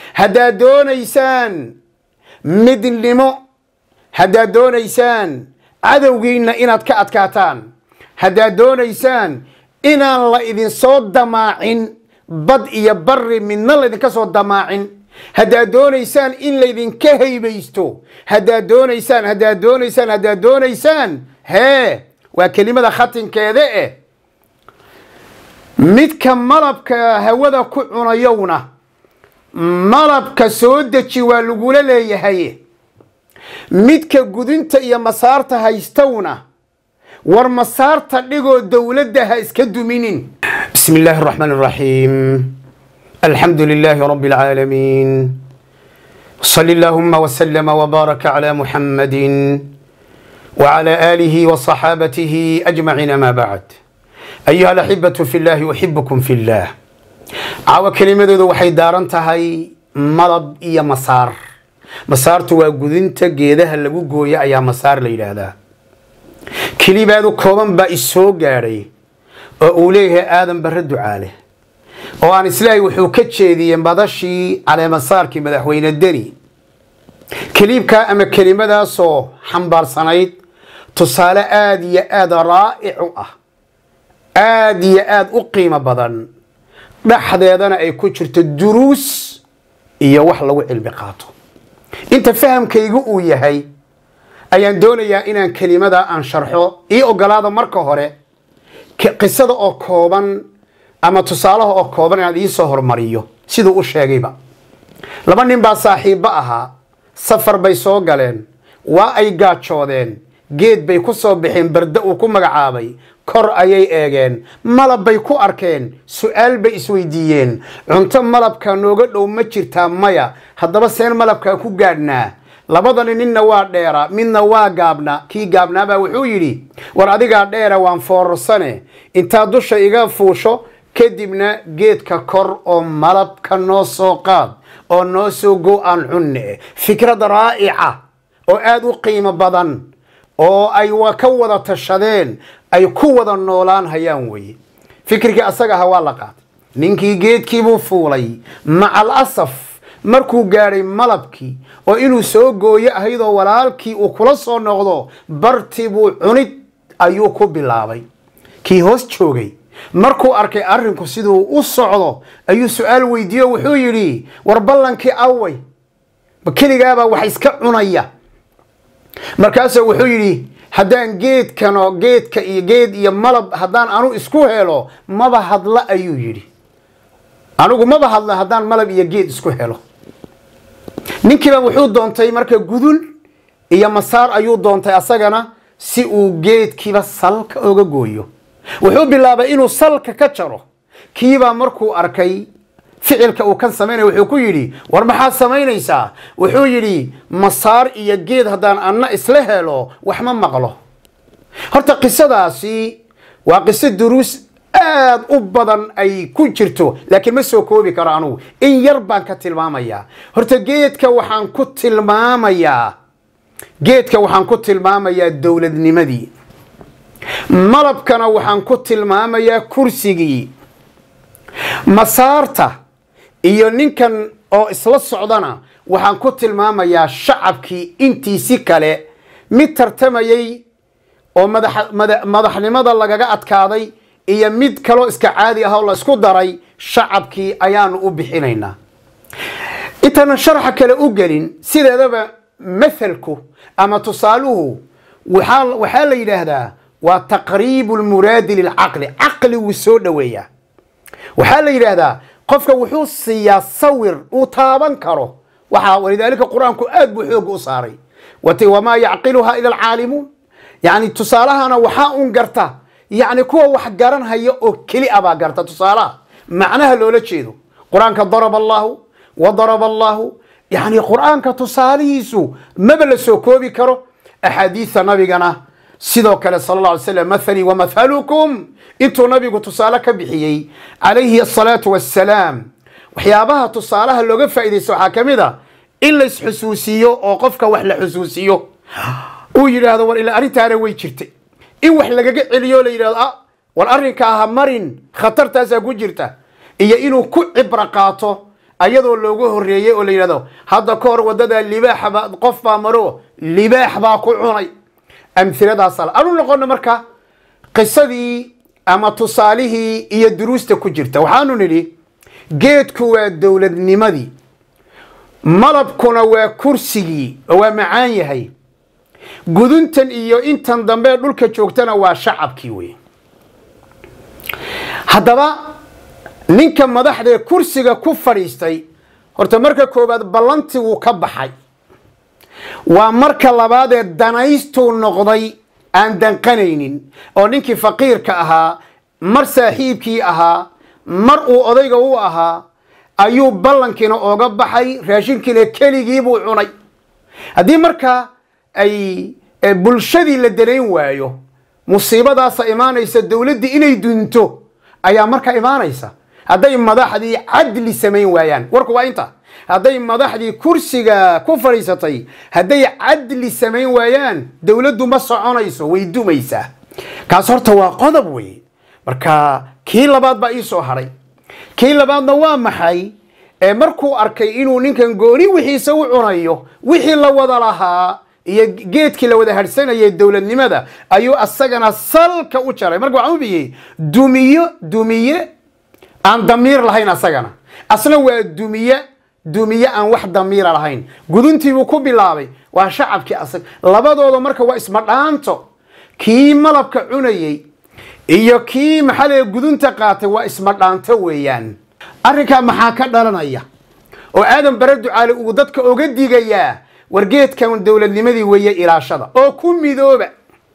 haddaad doonaysaan midnimo haddaad doonaysaan cadowgiinna inaad ka adkaataan haddaad doonaysaan inaan la idinsoo damaacin bad iyo barri midna laydinka soo damaacin haddaad doonaysaan in laydinka haybaysto haddaad doonaysaan haddaad doonaysaan haddaad doonaysaan hee waa kelimada khatinkeeda eh midka malabka hawada ku cunayowna malabka soo deji waa lagula leeyahay midka gudinta iyo masaarta haystowna war masaarta dhigoo dowladda ha iska duminin bismi illaahi araxmaan araxiim alxamdu lilaahi rabbi alcaalamiin صل اللهم وسلم وبارك على محمد وعلى آله وصحابته أجمعين ما بعد أيها الأحبة في الله أحبكم في الله عاوى كلمة ذو waxay daaran tahay malab iyo masaar masaartu waa gudinta geedaha lagu gooyo ayaa masaar la yidhaahdaa kelibaadu kooban baa isoo gaadhay oo uu leeyahay aadan barre ducaale oo aan islaahay wuxuu ka jeediyey madashii caleemasaarkii madaxweyne deni keliibkaa ama kelimadaasoo xambaarsanayd tusaale aada iyo aada raa'ic u ah aada iyo aada u qiimo badan dhexdeedana ay ku jirto duruus iyo wax lagu cilmi qaato inta fahamkaygu uu yahay ayaan doonayaa inaan kelimadaa aan sharxo ii ogolaada marka hore qisada oo kooban ama tusaalaha oo kooban inaad iisoo hormariyo siduu u sheegayba laba nin baa saaxiibbo ahaa safar bay soo galeen waa ay gaajoodeen geed bay ku soo baxeen barda uu ku magacaabay kor ayay eegeen malab bay ku arkeen su-aal bay isweydiiyeen cunto malabka nooga dhow ma jirtaa maya haddaba seen malabkaa ku gaadhnaa labadani ninna waa dheera midna waa gaabna kii gaabnaabaa wuxuu yidhi war adigaa dheera waan foorarsane intaad dusha iga fuusho kadibna geedka kor oo malabka noo soo qaad oo noo soo go aan cunne fikrad raa'ica oo aada u qiimo badan oo ay ka wada tashadeen ay ku wada noolaan hayaan weye fikrigii asaga aha waa la qaatay ninkii geedkiibuu fuulay macal asaf markuu gaadhay malabkii oo inuu soo gooyo ahaydoo walaalkii uu kula soo noqdo bartibuu cunid ayuu ku bilaabay kii hoos joogay markuu arkay arrinku siduu u socdo ayuu su-aal weydiiyo wuxuu yidhi war ballankii away ma keligaabaa wax iska cunaya markaasuu wuxuu yidhi haddaan geedkano geedka iyo geed iyo malab haddaan anu isku helo maba hadla ayuu yidhi anigu maba hadla haddaan malab iyo geed isku helo ninkiiba wuxuu doontay marka gudul iyo masaar ayuu doontay asagana si uu geedkiiba salka oga gooyo wuxuu bilaabay inuu salka ka jaro kiibaa markuu arkay ficilka uu kan samaynaya wuxuu ku yidhi war maxaad samaynaysaa wuxuu yidhi masaar iyo geed haddaan anna isla helo wax ma maqlo horta qisadaasi waa qiso duruus aad u badan ay ku jirto laakiin ma soo koobi karo anugu in yar baan ka tilmaamayaa horta geedka waxaan ku tilmaamayaa geedka waxaan ku tilmaamayaa dowladnimadii malabkana waxaan ku tilmaamayaa kursigii masaarta iyo ninkan oo isla socdana waxaan ku tilmaamayaa shacabkii intiisi kale mid tartamayey oo madaxnimada lagaga adkaaday iyo mid kaloo iska caadi ah oo la isku daray shacabkii ayaanu u bixinaynaa intaanan sharxa kale u gelin sideedaba mathalku ama tusaaluhu waxaa la yidhaahdaa waa taqriibu lmuraadi lilcaqli caqliguu soo dhoweeyaa waxaa la yidhaahdaa qofka wuxuu siiyaa sawir uu taaban karo waxaa walidaalika qur-aanku aad buu xooga u saaray wamaa yacqiluhaa ila alcaalimuun yani tusaalahana waxaa un garta yani kuwa wax garan haya oo keli a baa garta tusaalaha macnaha loola jeedo qur-aanka daraba allahu wa daraba allahu yani qur-aanka tusaalihiisu maba la soo koobi karo axaadiida nabigana sidoo kale sal alla alay slam mathalii wamathalukum intuu nabigu tusaale ka bixiyey calayhi asalaatu wassalaam waxyaabaha tusaalaha looga faa'iidaysto waxaa ka mid a in la isxusuusiyo oo qofka wax la xusuusiyo uu yidhaahdo war ilaa arrintaana way jirtay in wax lagaga celiyo la yidhahdo ah war arrinkaa ha marin khatartaasaa ku jirta iyo inuu ku cibro qaato ayadoo loogu horreeyey oo la yidhahdo hadda ka hor waddadaa libaaxa baa qof baa maro libaax baa ku cunay amhiladaasa anu noqono marka qisadii ama tusaalihii iyo duruusta ku jirta waxaanu nidhi geedku waa dowladnimadii malabkuna waa kursigii oo waa macaan yahay guduntan iyo intan dambe ee dhulka joogtana waa shacabkii wey haddaba ninka madaxdaee kursiga ku fadhiistay horta marka koowaad ballantiguu ka baxay waa marka labaad ee danaystuu noqday aan danqanaynin oo ninkii faqiirka ahaa mar saaxiibkii ahaa mar uu odayga u ahaa ayuu ballankiina ooga baxay raashinkiina keligiibuu cunay haddii markaa ay bulshadii la danayn waayo musiibadaasa imaanaysa dowladdii inay dunto ayaa markaa imaanaysa hadday madaxdii cadli samayn waayaan warku waa inta hadday madaxdii kursiga ku fadhiisatay hadday cadli samayn waayaan dowladdu ma soconayso way dumaysaa kaas horta waa qodob wey marka kii labaad baa ii soo hadhay kii labaadna waa maxay ee markuu arkay inuu ninkan gooni wixiisa u cunayo wixii la wada lahaa iyo geedkii la wada hadhsanayay dowladnimada ayuu asagana salka u jaray marka waxaan u biyey dumiyo dumiye aan damiir lahayn asagana asna waa dumiye dumiye aan wax damiira lahayn guduntiibuu ku bilaabay waa shacabkii asag labadooda marka waa isma dhaanto kii malabka cunayey iyo kii maxaa leeya gudunta qaatay waa isma dhaanto weeyaan arrinkaa maxaa ka dhalanaya oo aadan bare ducaale uu dadka oga digayaa wargeedkan dowladnimadii weeye ilaashada oo ku midooba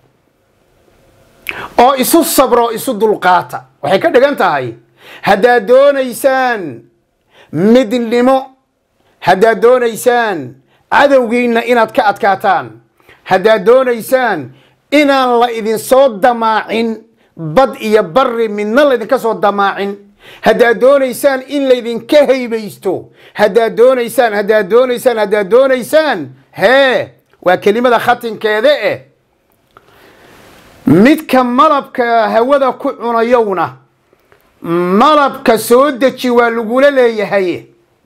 oo isu sabro oo isu dulqaata waxay ka dhigan tahay haddaad doonaysaan midnimo haddaad doonaysaan cadowgiinna inaad ka adkaataan haddaad doonaysaan inaan la idinsoo damaacin bad iyo barri midna laydinka soo damaacin haddaad doonaysaan in laydinka haybaysto haddaad doonaysaan haddaad doonaysaan haddaad doonaysaan hee waa kelimada khatinkeeda eh midka malabka hawada ku cunayowna malabka soo deji waa lagula leeyahay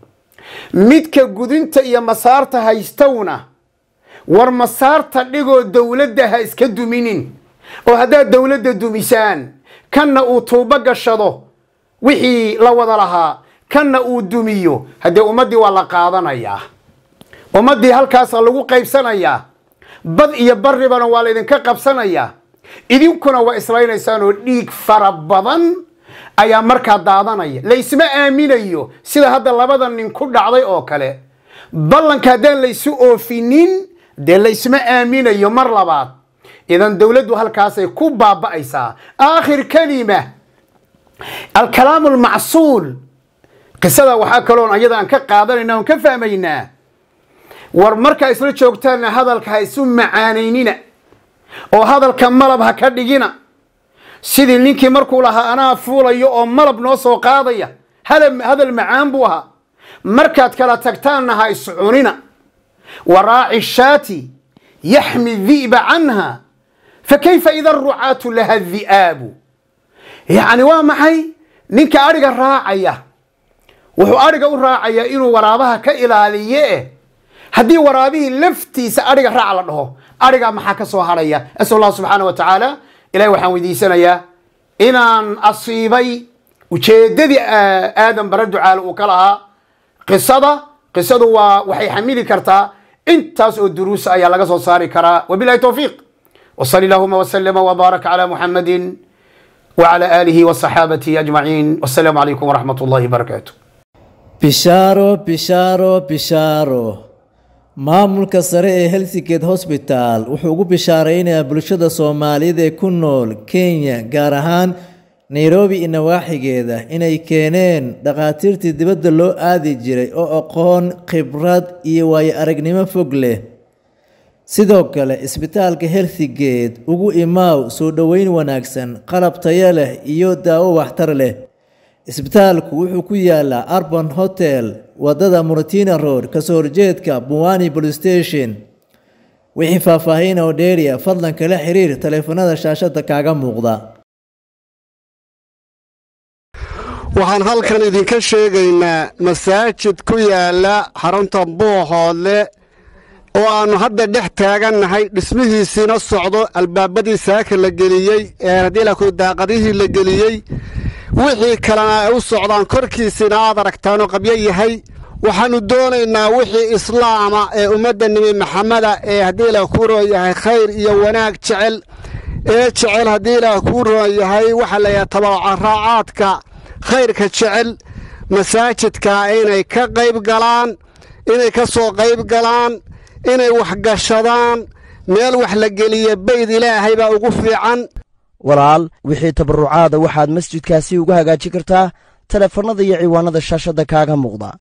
midka gudinta iyo masaarta haystowna war masaarta dhigoo dowladda ha iska duminin oo haddaad dowladda dumisaan kanna uu tuubo gashado wixii la wada lahaa kanna uu dumiyo haddee ummaddii waa la qaadanayaa ummaddii halkaasa lagu qaybsanayaa bad iyo barribana waa laydinka qabsanayaa idinkuna waa islaynaysaan oo dhiig fara badan ayaa markaa daadanaya laysma aaminayo sida hadda labada nin ku dhacday oo kale ballanka haddaan laysu oofinin dee laysma aaminayo mar labaad idan dowladdu halkaasay ku baaba'aysaa aakhir kalima alkalaamu almacsuul qisada waxaa kaloon ayada aan ka qaadanayna on ka fahmaynaa war markaa isla joogtaanna hadalka ha isu macaanaynina oo hadalka malab ha ka dhigina sidii ninkii markuu lahaa anaa fuulayo oo malab noo soo qaadaya hadal macaan buu ahaa markaad kala tagtaanna ha iscunina waraaci shaati yaxmi di'ba canha fakayfa ida arucaatu laha di'aabu yacni waa maxay ninka adhiga raacaya wuxuu adhiga u raacayaa inuu waraabaha ka ilaaliye eh haddii waraabihii laftiisa adhiga raac la dhaho adhigaa maxaa ka soo hadhaya asal allah subxaana wa tacaala ilahi waxaan weydiisanayaa inaan asiibay ujeeddadii aadan bare ducaale uu ka lahaa qisada qisadu waa waxay xamili kartaa intaas oo duruusa ayaa laga soo saari karaa wabilahi towfiiq وصل اللهم وسلم وبارك على محمد وعلى آله وصحابته أجمعين والسلام عليكم ورحمة الله وبركاته bishaaro bishaaro bishaaro maamulka sare ee helsingate hosbital wuxuu ugu bishaaraynayaa bulshada soomaaliyeed ee ku nool kenya gaar ahaan nairobi iyo nawaaxigeeda inay keeneen dhakhaatiirtii dibadda loo aadi jiray oo aqoon khibrad iyo waayo aragnimo fog leh sidoo kale isbitaalka helsingate ugu imaaw soo dhoweyn wanaagsan qalab tayo leh iyo daawo waxtar leh isbitaalku wuxuu ku yaalaa arban hotel wadada muratina road kasoo horjeedka buwani police station wixii faahfaahin oo dheeriya fadlan kala xiriir taleefanada shaashada kaaga muuqda waxaan halkan idinka sheegaynaa masaajid ku yaalla xarunta buuxoodle oo aannu hadda dhex taagannahay dhismihiisiina socdo albaabadii saaka la geliyey ee haddii laku daaqadihii la geliyey wixii kalena ay u socdaan korkiisiina aad aragtaanoo qabyo yahay waxaannu doonaynaa wixii islaama ee ummadda nebi maxameda ee haddii ilaah kuu roon yahay khayr iyo wanaag jecel ee jecel haddii ilaah kuu roon yahay waxaa layahay tabacaraacaadka khayrka jecel masaajidka inay ka qayb galaan inay ka soo qayb galaan inay waxgashadaan meel wax la geliya bayd ilaahay baa ugu fiican walaal wixii tabarrucaada waxaad masjidkaasi uga hagaajin kartaa teleefannada iyo ciwaanada shaashadda kaaga muuqda